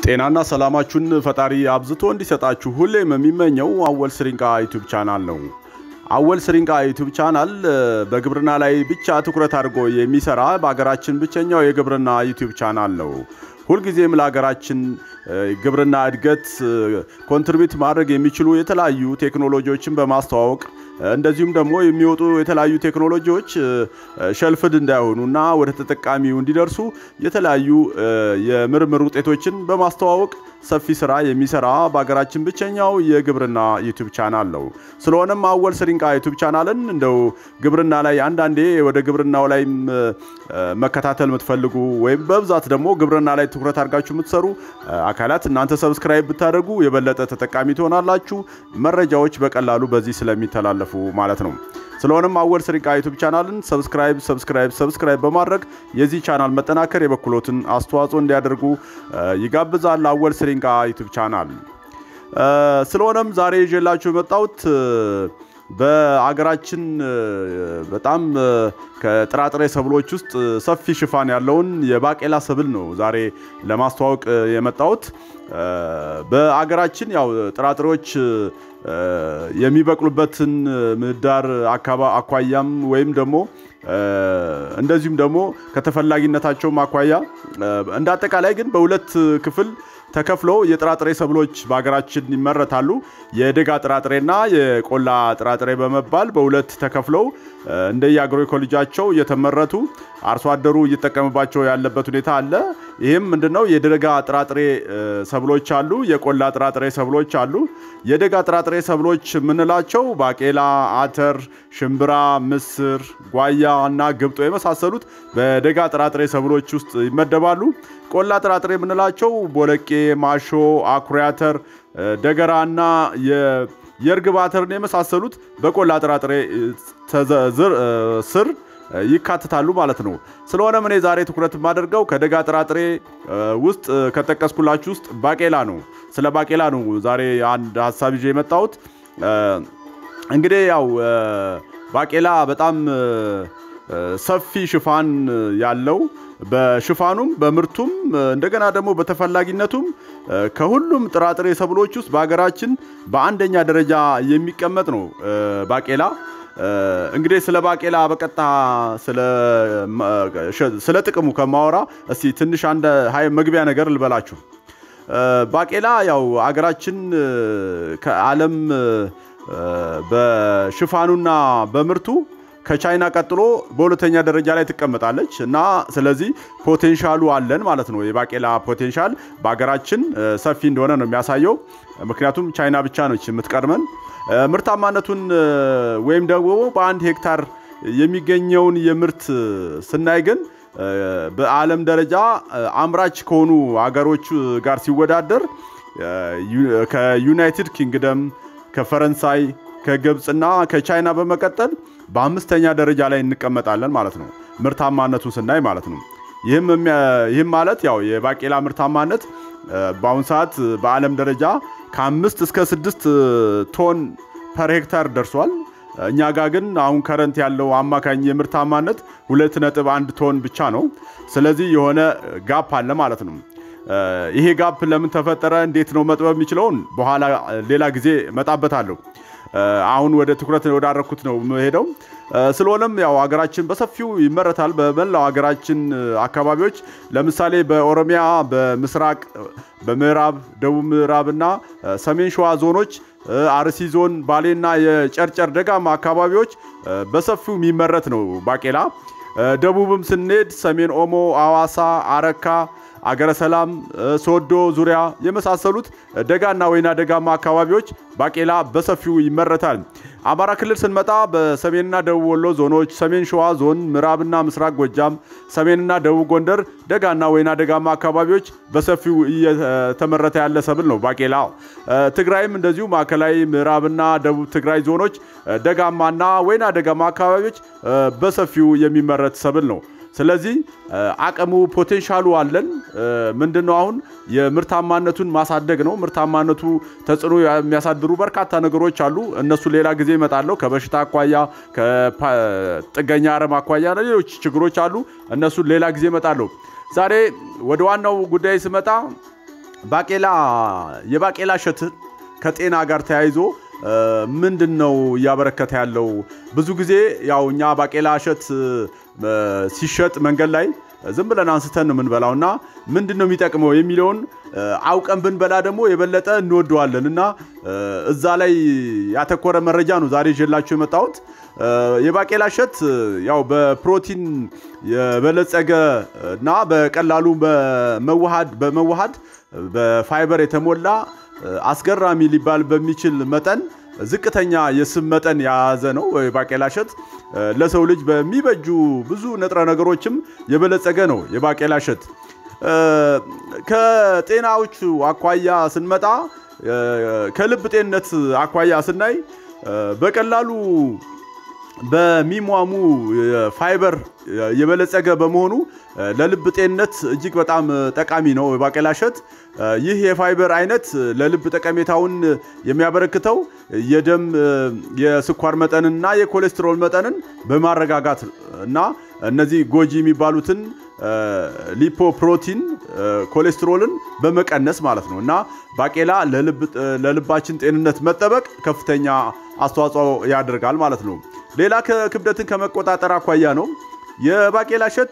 ጤናና ሰላማችሁን ፈጣሪ አብዝቶ እንዲሰጣችሁ ሁሌም የሚመኘው አወል ስሪንቃ ዩቲዩብ ቻናል ነው። አወል ስሪንቃ ዩቲዩብ ቻናል በግብርና ላይ ብቻ ትኩረት አድርጎ የሚሰራ በሀገራችን ብቸኛው የግብርና ዩቲዩብ ቻናል ነው። ሁልጊዜም ለሀገራችን ግብርና እድገት ኮንትሪቢዩት ማድረግ የሚችሉ የተለያዩ ቴክኖሎጂዎችን በማስተዋወቅ እንደዚሁም ደግሞ የሚወጡ የተለያዩ ቴክኖሎጂዎች ሸልፍድ እንዳይሆኑና ወደ ተጠቃሚው እንዲደርሱ የተለያዩ የምርምር ውጤቶችን በማስተዋወቅ ሰፊ ስራ የሚሰራ በሀገራችን ብቸኛው የግብርና ዩቲዩብ ቻናል ነው። ስለሆነም አወል ስሪንቃ ዩቲዩብ ቻናልን እንደው ግብርና ላይ አንዳንዴ ወደ ግብርናው ላይ መከታተል የምትፈልጉ ወይም በብዛት ደግሞ ግብርና ላይ ትኩረት አድርጋችሁ የምትሰሩ አካላት እናንተ ሰብስክራይብ ብታደርጉ የበለጠ ተጠቃሚ ትሆናላችሁ። መረጃዎች በቀላሉ በዚህ ስለሚተላለፉ ማለት ነው። ስለሆነም አወል ስሪንቃ ዩቲዩብ ቻናልን ሰብስክራይብ ሰብስክራይብ ሰብስክራይብ በማድረግ የዚህ ቻናል መጠናከር የበኩሎትን አስተዋጽኦ እንዲያደርጉ ይጋብዛል። አወል ስሪንቃ ዩቲዩብ ቻናል ስለሆነም ዛሬ ይዤላችሁ የመጣሁት በአገራችን በጣም ከጥራጥሬ ሰብሎች ውስጥ ሰፊ ሽፋን ያለውን የባቄላ ሰብል ነው ዛሬ ለማስተዋወቅ የመጣሁት። በአገራችን ያው ጥራጥሬዎች የሚበቅሉበትን ምህዳር አኳያም ወይም ደግሞ እንደዚሁም ደግሞ ከተፈላጊነታቸውም አኳያ እንደ አጠቃላይ ግን በሁለት ክፍል ተከፍለው የጥራጥሬ ሰብሎች በሀገራችን ይመረታሉ። የደጋ ጥራጥሬና የቆላ ጥራጥሬ በመባል በሁለት ተከፍለው እንደየ አግሮ ኢኮሎጂያቸው እየተመረቱ አርሶ አደሩ እየተጠቀምባቸው ያለበት ሁኔታ አለ። ይህም ምንድነው? የደጋ ጥራጥሬ ሰብሎች አሉ፣ የቆላ ጥራጥሬ ሰብሎች አሉ። የደጋ ጥራጥሬ ሰብሎች የምንላቸው ባቄላ፣ አተር፣ ሽምብራ፣ ምስር፣ ጓያ እና ግብጦ የመሳሰሉት በደጋ ጥራጥሬ ሰብሎች ውስጥ ይመደባሉ። ቆላ ጥራጥሬ የምንላቸው ቦለቄ፣ ማሾ፣ አኩሪ አተር፣ ደገራ እና የእርግብ አተርን የመሳሰሉት በቆላ ጥራጥሬ ስር ይካትታሉ ማለት ነው። ስለሆነም እኔ ዛሬ ትኩረት የማደርገው ከደጋ ጥራጥሬ ውስጥ ከጠቀስኩላችሁ ውስጥ ባቄላ ነው። ስለ ባቄላ ነው ዛሬ አንድ ሀሳብ ይዤ የመጣሁት። እንግዲህ ያው ባቄላ በጣም ሰፊ ሽፋን ያለው በሽፋኑም በምርቱም እንደገና ደግሞ በተፈላጊነቱም ከሁሉም ጥራጥሬ ሰብሎች ውስጥ በሀገራችን በአንደኛ ደረጃ የሚቀመጥ ነው ባቄላ። እንግዲህ ስለ ባቄላ በቀጥታ ስለ ጥቅሙ ከማወራ እስቲ ትንሽ አንድ መግቢያ ነገር ልበላችሁ። ባቄላ ያው አገራችን ከዓለም በሽፋኑና በምርቱ ከቻይና ቀጥሎ በሁለተኛ ደረጃ ላይ ትቀመጣለች እና ስለዚህ ፖቴንሻሉ አለን ማለት ነው። የባቄላ ፖቴንሻል በሀገራችን ሰፊ እንደሆነ ነው የሚያሳየው። ምክንያቱም ቻይና ብቻ ነች የምትቀድመን። ምርታማነቱን ወይም ደግሞ በአንድ ሄክታር የሚገኘውን የምርት ስናይ ግን በዓለም ደረጃ አምራች ከሆኑ አገሮች ጋር ሲወዳደር ከዩናይትድ ኪንግደም፣ ከፈረንሳይ፣ ከግብፅና ከቻይና በመቀጠል በአምስተኛ ደረጃ ላይ እንቀመጣለን ማለት ነው። ምርታማነቱን ስናይ ማለት ነው። ይህም ማለት ያው የባቄላ ምርታማነት በአሁኑ ሰዓት በዓለም ደረጃ ከአምስት እስከ ስድስት ቶን ፐር ሄክታር ደርሷል። እኛ ጋር ግን አሁን ከረንት ያለው አማካኝ የምርታማነት ሁለት ነጥብ አንድ ቶን ብቻ ነው። ስለዚህ የሆነ ጋፕ አለ ማለት ነው። ይሄ ጋፕ ለምን ተፈጠረ፣ እንዴት ነው መጥበብ የሚችለውን በኋላ ሌላ ጊዜ መጣበታለሁ። አሁን ወደ ትኩረት ወዳረኩት ነው የምሄደው። ስለሆነም ያው ሀገራችን በሰፊው ይመረታል። በመላው ሀገራችን አካባቢዎች ለምሳሌ በኦሮሚያ በምስራቅ፣ በምዕራብ፣ ደቡብ ምዕራብ እና ሰሜን ሸዋ ዞኖች፣ አርሲ ዞን፣ ባሌና የጨርጨር ደጋማ አካባቢዎች በሰፊው የሚመረት ነው ባቄላ። ደቡብም ስንሄድ ሰሜን ኦሞ፣ አዋሳ፣ አረካ አገረ ሰላም፣ ሶዶ ዙሪያ የመሳሰሉት ደጋና ወይና ደጋማ አካባቢዎች ባቄላ በሰፊው ይመረታል። አማራ ክልል ስንመጣ በሰሜንና ደቡብ ወሎ ዞኖች፣ ሰሜን ሸዋ ዞን፣ ምዕራብና ምስራቅ ጎጃም፣ ሰሜንና ደቡብ ጎንደር ደጋና ወይና ደጋማ አካባቢዎች በሰፊው እየተመረተ ያለ ሰብል ነው ባቄላ። ትግራይም እንደዚሁ ማዕከላዊ ምዕራብና ደቡብ ትግራይ ዞኖች ደጋማና ወይና ደጋማ አካባቢዎች በሰፊው የሚመረት ሰብል ነው። ስለዚህ አቅሙ ፖቴንሻሉ አለን። ምንድነው አሁን የምርታማነቱን ማሳደግ ነው። ምርታማነቱ ተጽዕኖ የሚያሳድሩ በርካታ ነገሮች አሉ። እነሱ ሌላ ጊዜ እመጣለሁ። ከበሽታ አኳያ፣ ከጥገኛ አረም አኳያ ሌሎች ችግሮች አሉ። እነሱን ሌላ ጊዜ እመጣለሁ። ዛሬ ወደ ዋናው ጉዳይ ስመጣ ባቄላ የባቄላ እሸትን ከጤና ጋር ተያይዞ ምንድን ነው እያበረከተ ያለው? ብዙ ጊዜ ያው እኛ ባቄላ እሸት ሲሸጥ መንገድ ላይ ዝም ብለን አንስተን ነው የምንበላው እና ምንድን ነው የሚጠቅመው የሚለውን አውቀን ብንበላ ደግሞ የበለጠ እንወደዋለን እና እዛ ላይ ያተኮረ መረጃ ነው ዛሬ ይዤላችሁ የመጣሁት። የባቄላ እሸት ያው በፕሮቲን የበለጸገ እና በቀላሉ በመዋሃድ በመዋሃድ በፋይበር የተሞላ አስገራሚ ሊባል በሚችል መጠን ዝቅተኛ የስብ መጠን የያዘ ነው። የባቄላ እሸት ለሰው ልጅ በሚበጁ ብዙ ንጥረ ነገሮችም የበለጸገ ነው። የባቄላ እሸት ከጤናዎቹ አኳያ ስንመጣ ከልብ ጤንነት አኳያ ስናይ በቀላሉ በሚሟሙ ፋይበር የበለጸገ በመሆኑ ለልብ ጤንነት እጅግ በጣም ጠቃሚ ነው የባቄላ እሸት። ይህ የፋይበር አይነት ለልብ ጠቀሜታውን የሚያበረክተው የደም የስኳር መጠንና የኮሌስትሮል መጠንን በማረጋጋት እና እነዚህ ጎጂ የሚባሉትን ሊፖፕሮቲን ኮሌስትሮልን በመቀነስ ማለት ነው እና ባቄላ ለልባችን ጤንነት መጠበቅ ከፍተኛ አስተዋጽኦ ያደርጋል ማለት ነው። ሌላ ክብደትን ከመቆጣጠር አኳያ ነው። የባቄላ እሸት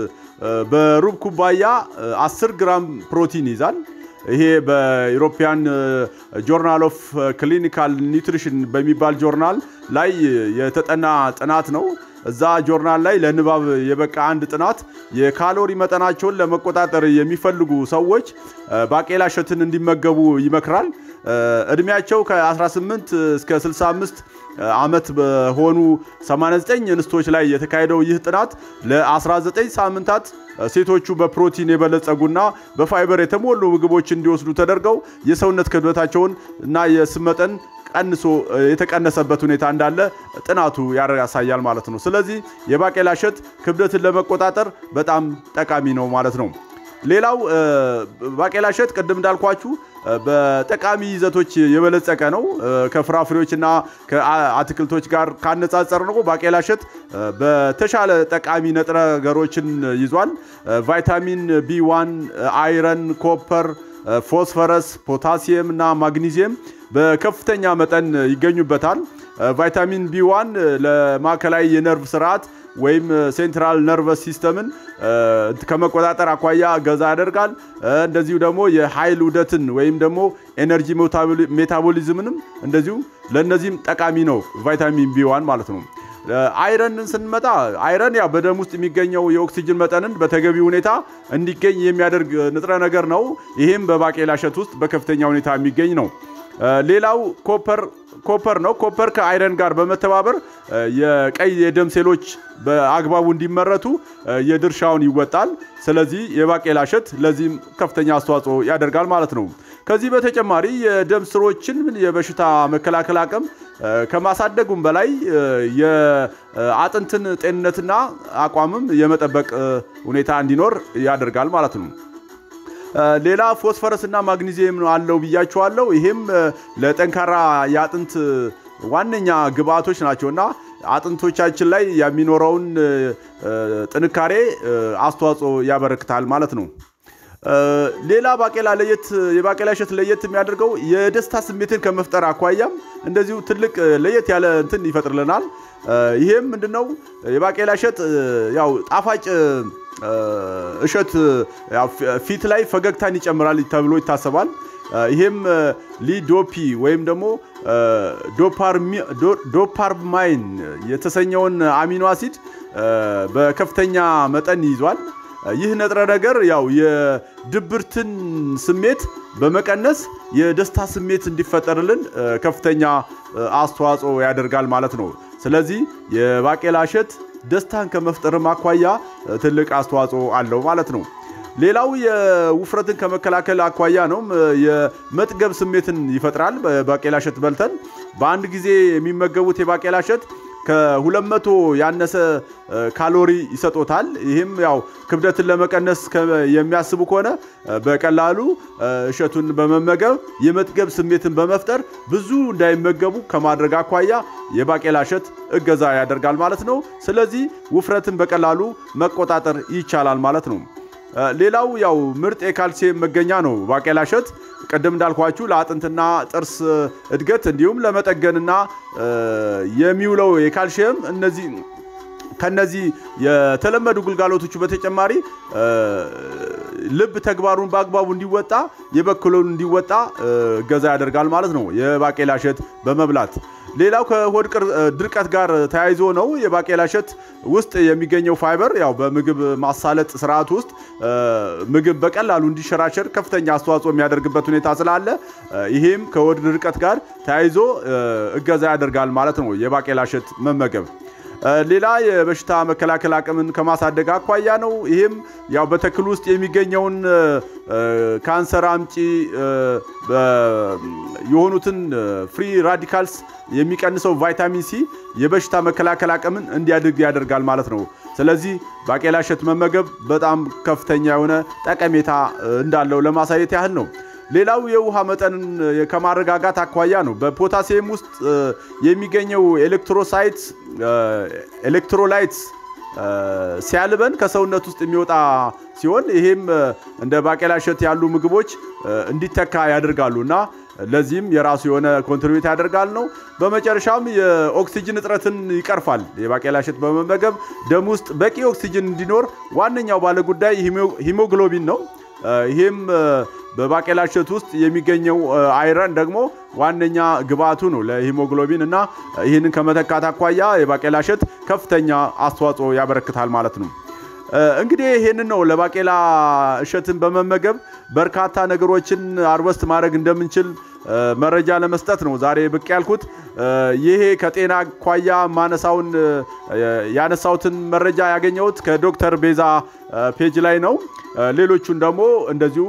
በሩብ ኩባያ 10 ግራም ፕሮቲን ይዛል። ይሄ በኢሮፒያን ጆርናል ኦፍ ክሊኒካል ኒውትሪሽን በሚባል ጆርናል ላይ የተጠና ጥናት ነው። እዛ ጆርናል ላይ ለንባብ የበቃ አንድ ጥናት የካሎሪ መጠናቸውን ለመቆጣጠር የሚፈልጉ ሰዎች ባቄላ እሸትን እንዲመገቡ ይመክራል። እድሜያቸው ከ18 እስከ 65 ዓመት በሆኑ 89 እንስቶች ላይ የተካሄደው ይህ ጥናት ለ19 ሳምንታት ሴቶቹ በፕሮቲን የበለጸጉና በፋይበር የተሞሉ ምግቦች እንዲወስዱ ተደርገው የሰውነት ክብደታቸውን እና የስብ መጠን ቀንሶ የተቀነሰበት ሁኔታ እንዳለ ጥናቱ ያሳያል ማለት ነው። ስለዚህ የባቄላ እሸት ክብደትን ለመቆጣጠር በጣም ጠቃሚ ነው ማለት ነው። ሌላው ባቄላ እሸት ቅድም እንዳልኳችሁ በጠቃሚ ይዘቶች የበለጸቀ ነው። ከፍራፍሬዎችና ከአትክልቶች ጋር ካነጻጸር ነው ባቄላ እሸት በተሻለ ጠቃሚ ንጥረ ነገሮችን ይዟል። ቫይታሚን ቢ1፣ አይረን፣ ኮፐር፣ ፎስፈረስ፣ ፖታሲየም እና ማግኒዚየም በከፍተኛ መጠን ይገኙበታል። ቫይታሚን ቢ1 ለማዕከላዊ የነርቭ ስርዓት ወይም ሴንትራል ነርቨስ ሲስተምን ከመቆጣጠር አኳያ እገዛ ያደርጋል። እንደዚሁ ደግሞ የኃይል ውደትን ወይም ደግሞ ኤነርጂ ሜታቦሊዝምንም እንደዚሁ ለእነዚህም ጠቃሚ ነው ቫይታሚን ቢ1 ማለት ነው። አይረንን ስንመጣ አይረን ያው በደም ውስጥ የሚገኘው የኦክሲጅን መጠንን በተገቢ ሁኔታ እንዲገኝ የሚያደርግ ንጥረ ነገር ነው። ይህም በባቄላ እሸት ውስጥ በከፍተኛ ሁኔታ የሚገኝ ነው። ሌላው ኮፐር ኮፐር ነው። ኮፐር ከአይረን ጋር በመተባበር የቀይ የደም ሴሎች በአግባቡ እንዲመረቱ የድርሻውን ይወጣል። ስለዚህ የባቄላ እሸት ለዚህም ከፍተኛ አስተዋጽኦ ያደርጋል ማለት ነው። ከዚህ በተጨማሪ የደም ስሮችን የበሽታ መከላከል አቅም ከማሳደጉም በላይ የአጥንትን ጤንነትና አቋምም የመጠበቅ ሁኔታ እንዲኖር ያደርጋል ማለት ነው። ሌላ ፎስፈረስ እና ማግኒዚየም አለው ብያቸዋለሁ። ይሄም ለጠንካራ የአጥንት ዋነኛ ግብአቶች ናቸውና አጥንቶቻችን ላይ የሚኖረውን ጥንካሬ አስተዋጽኦ ያበረክታል ማለት ነው። ሌላ ባቄላ ለየት የባቄላ እሸት ለየት የሚያደርገው የደስታ ስሜትን ከመፍጠር አኳያም እንደዚሁ ትልቅ ለየት ያለ እንትን ይፈጥርልናል። ይሄም ምንድነው የባቄላ እሸት ያው ጣፋጭ እሸት ፊት ላይ ፈገግታን ይጨምራል ተብሎ ይታሰባል። ይሄም ሊዶፒ ወይም ደግሞ ዶፓርማይን የተሰኘውን አሚኖ አሲድ በከፍተኛ መጠን ይዟል። ይህ ንጥረ ነገር ያው የድብርትን ስሜት በመቀነስ የደስታ ስሜት እንዲፈጠርልን ከፍተኛ አስተዋጽኦ ያደርጋል ማለት ነው። ስለዚህ የባቄላ እሸት ደስታን ከመፍጠርም አኳያ ትልቅ አስተዋጽኦ አለው ማለት ነው። ሌላው የውፍረትን ከመከላከል አኳያ ነው። የመጥገብ ስሜትን ይፈጥራል። ባቄላ እሸት በልተን በአንድ ጊዜ የሚመገቡት የባቄላ እሸት ከ200 ያነሰ ካሎሪ ይሰጦታል። ይህም ያው ክብደትን ለመቀነስ የሚያስቡ ከሆነ በቀላሉ እሸቱን በመመገብ የመጥገብ ስሜትን በመፍጠር ብዙ እንዳይመገቡ ከማድረግ አኳያ የባቄላ እሸት እገዛ ያደርጋል ማለት ነው። ስለዚህ ውፍረትን በቀላሉ መቆጣጠር ይቻላል ማለት ነው። ሌላው ያው ምርጥ የካልሲየም መገኛ ነው ባቄላ እሸት። ቅድም እንዳልኳችሁ ለአጥንትና ጥርስ እድገት እንዲሁም ለመጠገንና የሚውለው የካልሲየም እነዚህ ከነዚህ የተለመዱ ግልጋሎቶቹ በተጨማሪ ልብ ተግባሩን በአግባቡ እንዲወጣ የበኩሉን እንዲወጣ እገዛ ያደርጋል ማለት ነው የባቄላ እሸት በመብላት። ሌላው ከሆድ ድርቀት ጋር ተያይዞ ነው። የባቄላ እሸት ውስጥ የሚገኘው ፋይበር ያው በምግብ ማሳለጥ ስርዓት ውስጥ ምግብ በቀላሉ እንዲሸራሸር ከፍተኛ አስተዋጽኦ የሚያደርግበት ሁኔታ ስላለ ይሄም ከሆድ ድርቀት ጋር ተያይዞ እገዛ ያደርጋል ማለት ነው የባቄላ እሸት መመገብ። ሌላ የበሽታ መከላከል አቅምን ከማሳደግ አኳያ ነው። ይህም ያው በተክል ውስጥ የሚገኘውን ካንሰር አምጪ የሆኑትን ፍሪ ራዲካልስ የሚቀንሰው ቫይታሚን ሲ የበሽታ መከላከል አቅምን እንዲያድግ ያደርጋል ማለት ነው። ስለዚህ ባቄላ እሸት መመገብ በጣም ከፍተኛ የሆነ ጠቀሜታ እንዳለው ለማሳየት ያህል ነው። ሌላው የውሃ መጠንን ከማረጋጋት አኳያ ነው። በፖታሲየም ውስጥ የሚገኘው ኤሌክትሮሳይት ኤሌክትሮላይት ሲያልበን ከሰውነት ውስጥ የሚወጣ ሲሆን ይሄም እንደ ባቄላ እሸት ያሉ ምግቦች እንዲተካ ያደርጋሉ እና ለዚህም የራሱ የሆነ ኮንትሪቢዩት ያደርጋል ነው። በመጨረሻም የኦክሲጅን እጥረትን ይቀርፋል። የባቄላ እሸት በመመገብ ደም ውስጥ በቂ ኦክሲጅን እንዲኖር ዋነኛው ባለጉዳይ ሂሞግሎቢን ነው። ይህም በባቄላ እሸት ውስጥ የሚገኘው አይረን ደግሞ ዋነኛ ግብአቱ ነው ለሂሞግሎቢን እና ይህንን ከመተካት አኳያ የባቄላ እሸት ከፍተኛ አስተዋጽኦ ያበረክታል ማለት ነው። እንግዲህ ይህንን ነው ለባቄላ እሸትን በመመገብ በርካታ ነገሮችን አርበስት ማድረግ እንደምንችል መረጃ ለመስጠት ነው ዛሬ ብቅ ያልኩት። ይሄ ከጤና አኳያ ማነሳውን ያነሳሁትን መረጃ ያገኘሁት ከዶክተር ቤዛ ፔጅ ላይ ነው። ሌሎቹን ደግሞ እንደዚሁ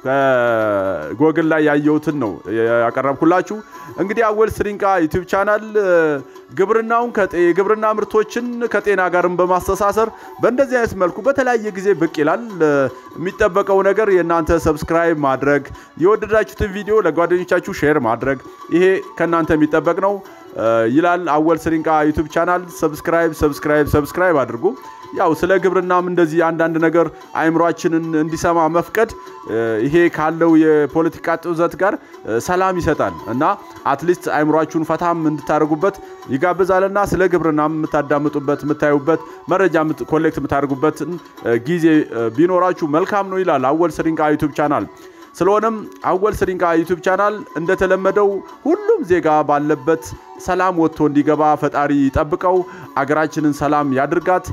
ከጎግል ላይ ያየሁትን ነው ያቀረብኩላችሁ። እንግዲህ አወል ስሪንቃ ዩቲዩብ ቻናል ግብርናውን የግብርና ምርቶችን ከጤና ጋርም በማስተሳሰር በእንደዚህ አይነት መልኩ በተለያየ ጊዜ ብቅ ይላል። የሚጠበቀው ነገር የእናንተ ሰብስክራይብ ማድረግ፣ የወደዳችሁትን ቪዲዮ ለጓደኞቻችሁ ሼር ማድረግ፣ ይሄ ከእናንተ የሚጠበቅ ነው ይላል አወል ስሪንቃ ዩቲዩብ ቻናል። ሰብስክራይብ ሰብስክራይብ ሰብስክራይብ አድርጉ። ያው ስለ ግብርናም እንደዚህ አንዳንድ ነገር አይምሯችንን እንዲሰማ መፍቀድ ይሄ ካለው የፖለቲካ ጡዘት ጋር ሰላም ይሰጣል እና አትሊስት አይምሯችሁን ፈታም እንድታደርጉበት ይጋብዛልና ስለ ግብርናም የምታዳምጡበት የምታዩበት መረጃ ኮሌክት የምታደርጉበትን ጊዜ ቢኖራችሁ መልካም ነው ይላል አወል ስሪንቃ ዩቱብ ቻናል። ስለሆነም አወል ስሪንቃ ዩቱብ ቻናል እንደተለመደው ሁሉም ዜጋ ባለበት ሰላም ወጥቶ እንዲገባ ፈጣሪ ይጠብቀው፣ አገራችንን ሰላም ያድርጋት።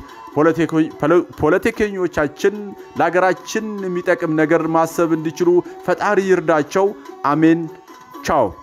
ፖለቲከኞቻችን ለሀገራችን የሚጠቅም ነገር ማሰብ እንዲችሉ ፈጣሪ ይርዳቸው። አሜን። ቻው